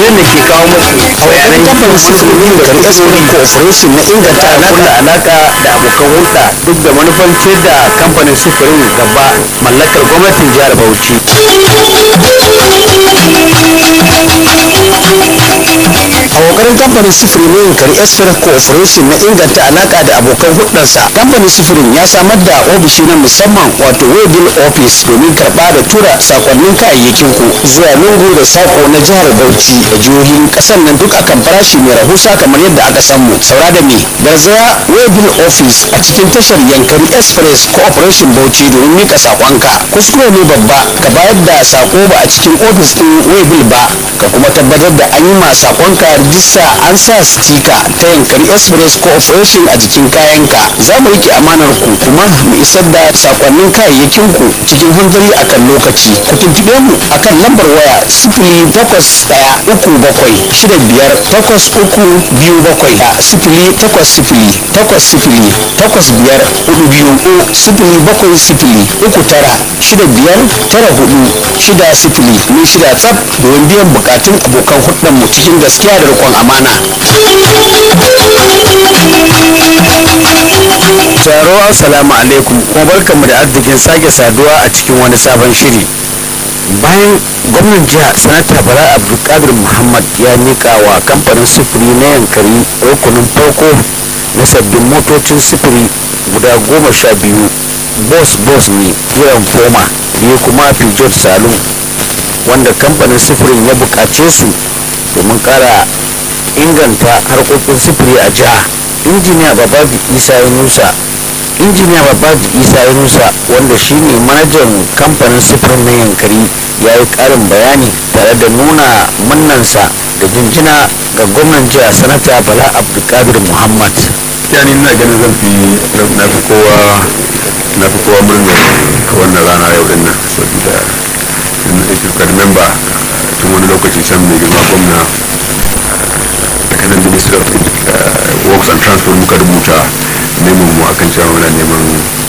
shirin da ke kawo muku bayanan kamfanin sufurin da export cooperation na inganta kulla alaka da abokan hulɗa duk da manufan ciyar da kamfanin sufurin gaba mallakar gwamnatin jihar bauchi a kokarin kamfanin sufurin na yankari export cooperation na inganta alaka da abokan hulɗarsa kamfanin sufurin ya samar da ofishi na musamman wato waybill office domin karɓa da tura sakonnin kayayyakin ku zuwa lungu da sako na jihar bauchi da jihohin ƙasar nan duk akan farashi mai rahusa kamar yadda aka samu saura da me garzaya waybill office a cikin tashar yankari express cooperation bauchi domin mika sakonka kuskure ne babba ka bayar da sako ba a cikin ofis ɗin waybill ba ka kuma tabbatar da an yi ma sakonka rijista an sa stika ta yankari express cooperation a jikin kayanka za mu rike amanar ku kuma mu isar da sakonnin kayayyakin ku cikin hanzari akan lokaci ku tuntube mu akan lambar waya sifili takwas ɗaya uku bakwai shida biyar takwas uku biyu bakwai a sifili takwas sifili takwas sifili takwas biyar hudu biyu ko sifili bakwai sifili uku tara shida biyar tara hudu shida sifili ne shida tsaf domin biyan bukatun abokan hudun mu cikin gaskiya da riƙon amana. taro assalamu alaikum kuma barkanmu da arzikin sake saduwa a cikin wani sabon shiri bayan gwamnan jiha sanata bala abdulkadir muhammad ya nika wa kamfanin sufuri na yankari rukunin farko na sabbin motocin sufuri guda goma sha biyu bos bos ne kiran foma biyu kuma peugeot salon wanda kamfanin sufurin ya bukace su domin kara inganta harkokin sufuri a jiha injiniya babaji isa yunusa injiniya babaji isa yunusa wanda shine manajan kamfanin sufurin na yankari ya yi karin bayani tare da nuna mannansa da jinjina ga gwamnan jiha sanata bala abdulkadir muhammad yani ina ganin zan fi na fi kowa na fi kowa murna wannan rana yau din nan saboda if you can remember tun wani lokaci can mai girma gwamna daga nan ministry of works and transport muka rubuta neman mu akan cewa muna neman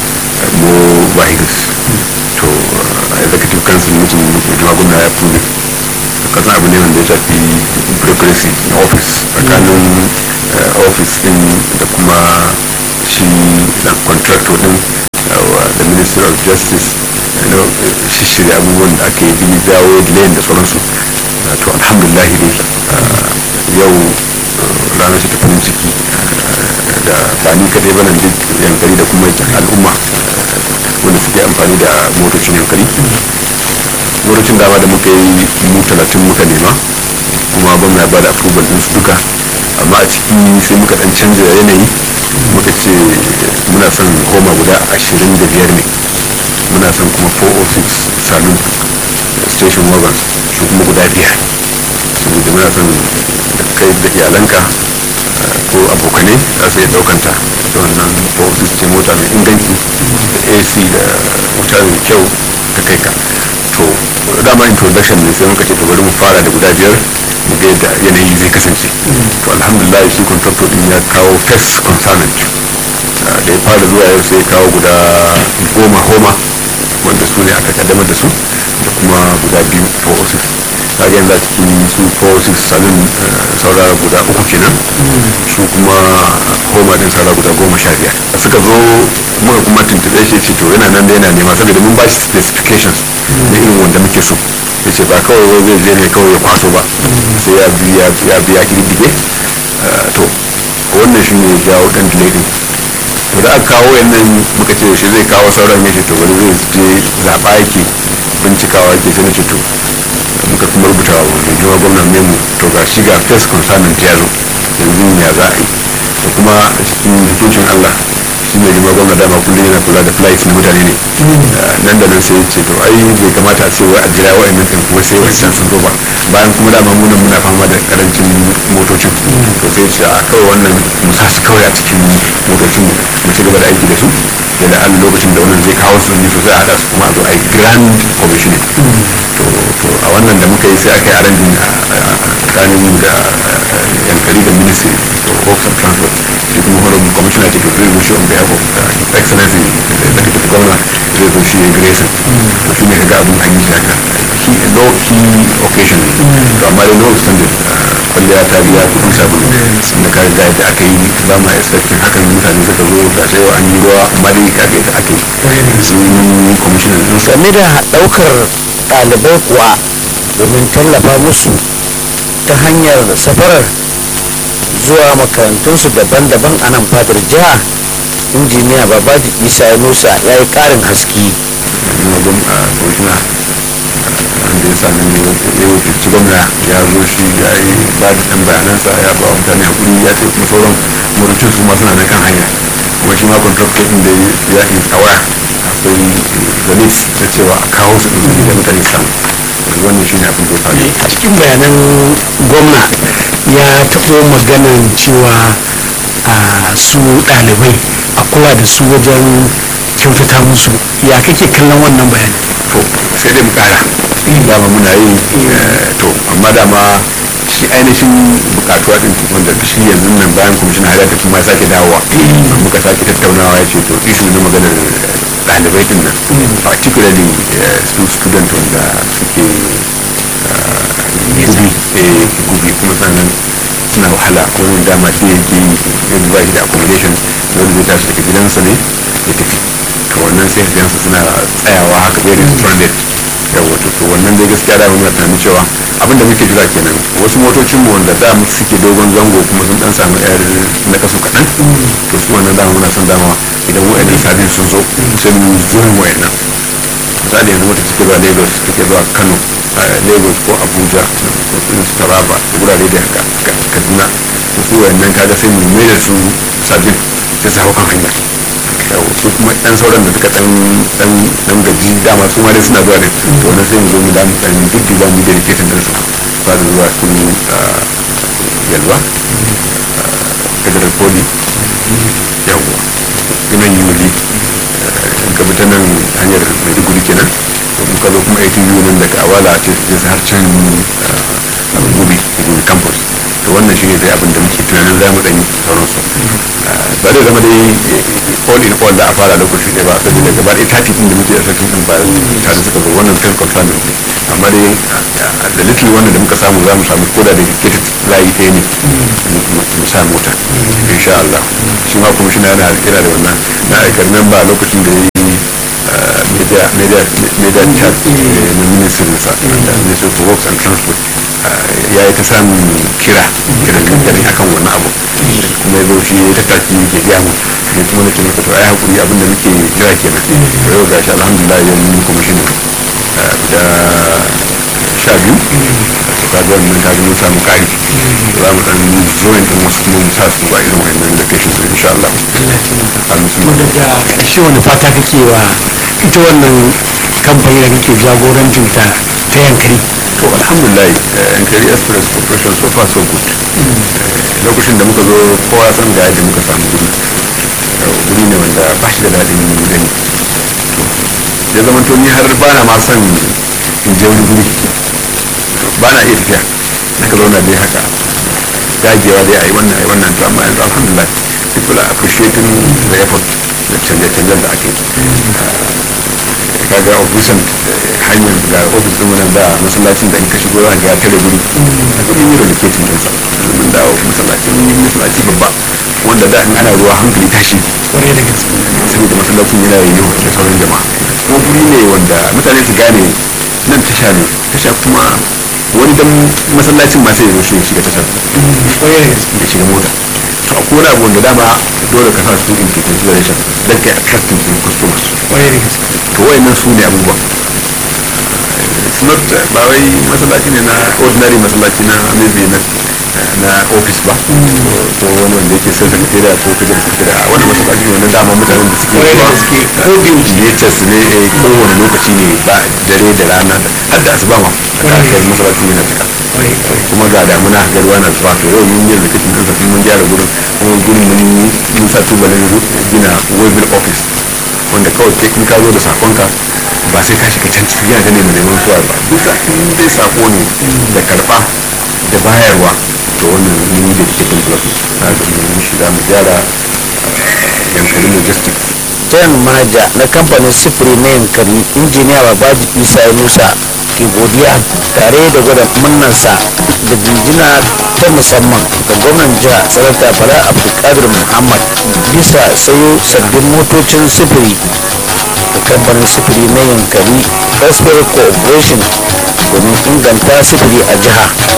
more vehicles to executive council meeting mai girma gwamna ya fi kasan abu ne wanda ya shafi bureaucracy na office tsakanin office din da kuma shi da contractor din da ministry of justice shi shirya abubuwan da aka yi bi dawo layin da sauransu to alhamdulahi dai yau ranar ce ta farin ciki da ba ni kadai ba nan duk yankari da kuma al'umma wanda suke amfani da motocin yankari motocin dama da muka yi mu talatin muka nema kuma gwamna ba da approval din su duka amma a ciki sai muka dan canza yanayi muka ce muna son homa guda ashirin da biyar ne muna son kuma 406 saloon station wagon su kuma guda biyar saboda muna son da kai da iyalanka ko abokanai za su iya daukanta da wannan 406 ce mota mai inganci da ac da wuta mai kyau ta kai ka to dama introduction ne sai muka ce to bari mu fara da guda biyar mu ga yadda yanayi zai kasance to alhamdulillah shi contractor din ya kawo first consignment da ya fara zuwa yau sai ya kawo guda goma homa wanda su ne aka kaddamar da su da kuma guda biyu 406 kaga yanzu a cikin su 406 salon saura guda uku kenan su kuma homa din saura guda goma sha biyar suka zo muka kuma tuntube shi ce to yana nan da yana nema saboda mun ba shi specifications na irin wanda muke so ya ce ba kawai wai zai je ne kawai ya kwaso ba sai ya biya ya biya kididdige to wannan shi ne ya jawo dan delay din to da aka kawo yannan muka ce shi zai kawo sauran ya ce to wani zai je zaɓa yake bincikawa yake sai na ce to muka kuma rubuta wa mai jima gwamnan memu to ga shi ga first consignment ya zo yanzu ya za a yi da kuma a cikin hukuncin allah shi mai jima gwamna dama kullum yana kula da flights na mutane ne nan da nan sai ya ce to ai bai kamata a ce wai a jira wa'annan ɗin kuma sai wancan sun zo ba bayan kuma dama muna muna fama da karancin motocin to sai ce a kawai wannan mu sa su kawai a cikin motocin mu ci gaba da aiki da su yadda an lokacin da wannan zai kawo su ne sosai a haɗa su kuma a zo a yi grand commissioning to a wannan da muka yi sai aka yi arrangin tsakanin da yankari da ministry of works and transport shi kuma honorable commissioner ke to zai wuce on behalf of his excellency the executive governor zai zo shi ya gare to shi ne ka ga abin an yi shi haka low key occasion to amma dai no extended kwalliya ta biya kuɗin sabulu da ka ga yadda aka yi ba ma expecting hakan mutane suka zo ga sai an yi ruwa amma dai ka ga yadda aka yi sun commissioner din sa game da ɗaukar ɗalibai kuwa domin tallafa musu ta hanyar safarar zuwa makarantunsu daban-daban a nan fadar jiha injiniya babaji isa yunusa ya yi ƙarin haske kuma gwamna commissioner wanda ya sami ya wakilci gwamna ya zo shi ya yi ba da ɗan bayanansa ya ba wa mutane hakuri ya ce kuma sauran motocin su ma suna na kan hanya kuma shi ma contractor ɗin da ya yi awaya akwai zalis ta cewa a kawo su ɗin da mutane samu yanzu wannan shi ne abin da ya faru a cikin bayanan gwamna ya taɓo maganan cewa a su ɗalibai a kula da su wajen kyautata musu ya kake kallon wannan bayani to sai dai mu kara dama muna yi eh, to amma dama shi ainihin bukatuwa din wanda shi yanzu nan bayan kwamishin hada ta kuma sake dawowa muka sake tattaunawa ya ce to isu na maganar ɗalibai din nan particularly eh, su student wanda suke gubi eh, gubi kuma sannan suna wahala ko wani dama shi yake yi yanzu ba shi da accommodation wanda zai tashi daga gidansa ne ya tafi to wannan sai ka gansu suna tsayawa haka very stranded yawa to to wannan dai gaskiya da muna tunanin cewa abin da muke jira kenan wasu motocin mu wanda da mu suke dogon zango kuma sun dan samu yar na kasu kaɗan to su wannan dama muna son dama idan wa'annan sabin sun zo sai mu zuwan wa'annan misali yanzu mota take zuwa lagos take zuwa kano eh, lagos ko abuja ko irin su taraba da wurare da haka Ka- kaduna to su wa'annan kaga sai mu mai da su sabbin sai su hau kan hanya yau su kuma dan sauran da suka dan dan dan gaji dama su ma dai suna zuwa ne to wannan sai mu zo mu dan dan duk da mu da rike din su ba da zuwa su yalwa federal poli yawa inan yuli in ka bi ta nan hanyar maiduguri kenan to in ka zo kuma aikin yi nan daga awala ce su je su har can abin gobe gobe campus to wannan shi ne dai abin da muke tunanin za mu ɗanyi sauransu ba zai zama dai all in all da a fara lokaci ɗaya ba saboda gaba ɗaya tati ɗin da muke a sakin ɗin ba tare suka zo wannan kan confirm ne amma dai da little wannan da muka samu za mu samu koda da dedicated layi ɗaya ne mu sa mota insha Allah shi ma kuma shi na yana yana da wannan na aikar memba lokacin da ya yi media media media chat na ministry sa da ministry for works and transport ya yi ta samun kira kiran gangare akan wannan abu kuma ya zo shi ya yi ta taki ke gaya mu ne kuma nake masa to ai hakuri abin da muke jira kenan to yau gashi alhamdulillah yau mun yi commissioner da sha biyu to kaga wannan kaga mun samu kari za mu dan join din wasu kuma mu sa su ba irin wannan locations din insha Allah amin su daga ƙarshe wani fata kake wa ita wannan kamfani da kake jagorancin ta ta yankari to alhamdulillah yankari express corporation so far so good Eh, lokacin da muka zo kowa san ga yadda muka samu guri Eh, guri ne wanda ba shi da daɗin gani to ya zama to ni har ba na ma son in je wani guri ba na iya tafiya aka zauna dai haka dagewa dai a yi wannan a yi wannan to amma yanzu alhamdulillah people are appreciating the effort da canje-canjen da ake kaga ofisan hanyar ga ofis din wannan da masallacin da in ka shigo za ka ga tare guri a kudin yi relocating din sa mun dawo masallacin masallaci babba wanda da in ana ruwa hankali tashi kwarai da gaske saboda masallacin yana yiwu da sauran jama'a kuma guri ne wanda mutane su gane nan tasha ne tasha kuma wani dan masallacin ma sai ya zo shi ya shiga tashar kwarai da gaske ya shiga mota to akwai wani abu wanda dama dole ka sa su in ke consideration dan kai attracting din customers kwarai da gaske to wayannan su ne abubuwan it's not uh, ba wai masallaci ne na ordinary masallaci na maybe na na office ba ko wani wanda yake sai secretariat ko kaje da secretariat a wani masallaci ne wanda dama mutanen da suke Kwarai da zuwa gaske. ko biyutas ne eh, kowane lokaci ne ba dare da rana har da asuba ma da aka yi masallacin yana cika kwarai kwarai kuma ga damuna ga ruwa na zuba to yau mun yi rikicin kansa sun mun gyara gurin kuma gurin mun mun sa tubalin gina waybill office wanda kawai kai kun ka zo da sakonka ba sai ka shiga can cikin yana ne mai neman suwa ba duk sa in dai sako ne da karba da bayarwa to wannan mun yi da ke kan plus na ga mun shi za mu gyara yankari logistics jan manaja na kamfanin sifiri na yankari injiniya babaji isa yunusa ke godiya tare da gwada murnarsa da jinjina ta musamman ga gwamnan jiha sanata bala abdulkadir muhammad bisa sayo sabbin motocin sufuri da kamfanin sufuri na yankari express corporation domin inganta sufuri a jiha